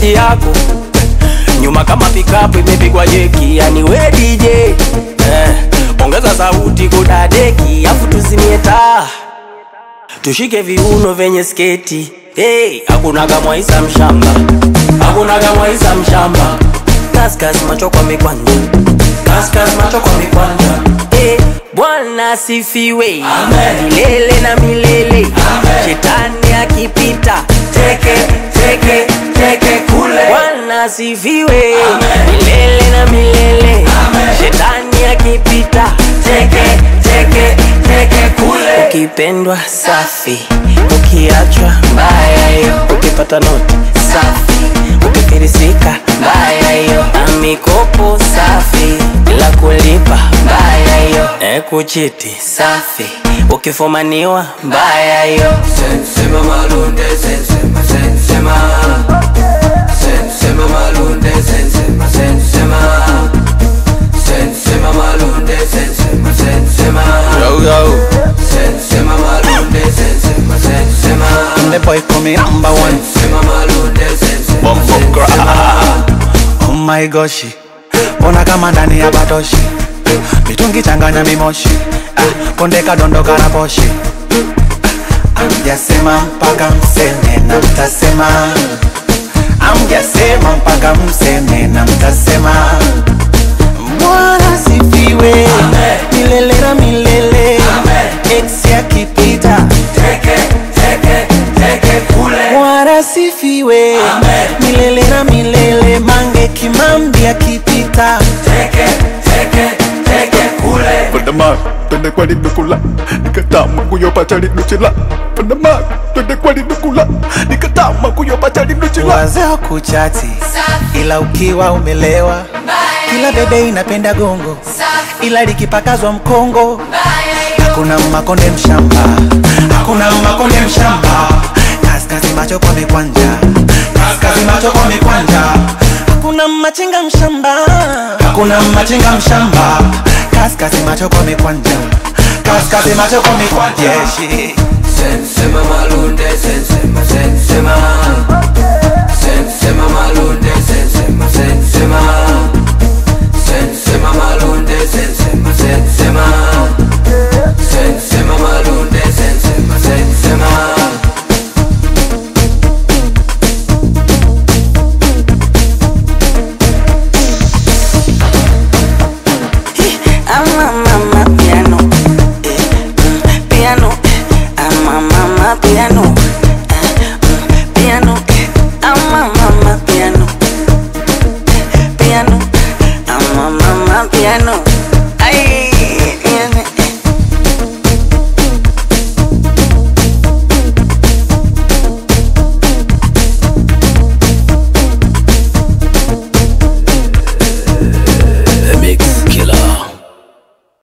sauti yako nyuma kama pikapu imepigwa jeki, yani we DJ eh, ongeza sauti kudadeki, afu tuzimie taa tushike viuno vyenye sketi hey, hakunaga mwaisa mshamba, hakunaga mwaisa mshamba, kaskas macho kwa mikwanja, kaskas macho kwa mikwanja hey, Bwana asifiwe milele na milele, shetani akipita teke teke teke kule. Bwana asifiwe milele na milele, shetani akipita teke teke teke kule. Ukipendwa safi, ukiachwa mbaya hiyo, ukipata noti safi, ukifirisika mbaya hiyo, na mikopo safi bila kulipa mbaya hiyo, e kuchiti safi, ukifumaniwa mbaya hiyo. Sensema malunde, sensema, sensema Sensema malunde, sensema, sensema Sensema malunde, sensema, sensema Yo, yo. Sensema malunde, sensema, sensema The boy call me number one. Sensema malunde, sensema, Bumbo sensema Oh my gosh. Ona kama ndani ya batoshi. Mitungi changanya mimoshi. Ah, konde kadondoka na poshi. Amjasema mpaka mseme na mtasema. Amjasema mpaka mseme na mtasema. Bwana sifiwe milele na milele. Ex akipita Teke, teke, teke kule Bwana sifiwe milele na milele. Mange Kimambi akipita Teke, teke, teke kule Panama, twende kwa linukula nikatama kuyopata linuchila Panama, twende kwa linukula nikatama kuyopata linuchila wazee kuchati, ila ukiwa umelewa, kila bebe inapenda gongo, ila likipakazwa mkongo hakuna makonde mshamba, hakuna makonde mshamba. Kaskazi macho kwa mikwanja, kaskazi macho kwa mikwanja. Hakuna machinga mshamba, hakuna machinga mshamba. Kaskazi macho kwa mikwanja, kaskazi macho kwa mikwanja. Yeah, shit. Sensema malunde, sensema, sensema Sensema malunde, sensema, sensema Sensema malunde, sensema, sensema Sensema malunde, sensema, sensema Ama mama piano, eh, mm, piano, ama mama piano, eh, mm, piano, ama mama piano, piano, ama mama piano.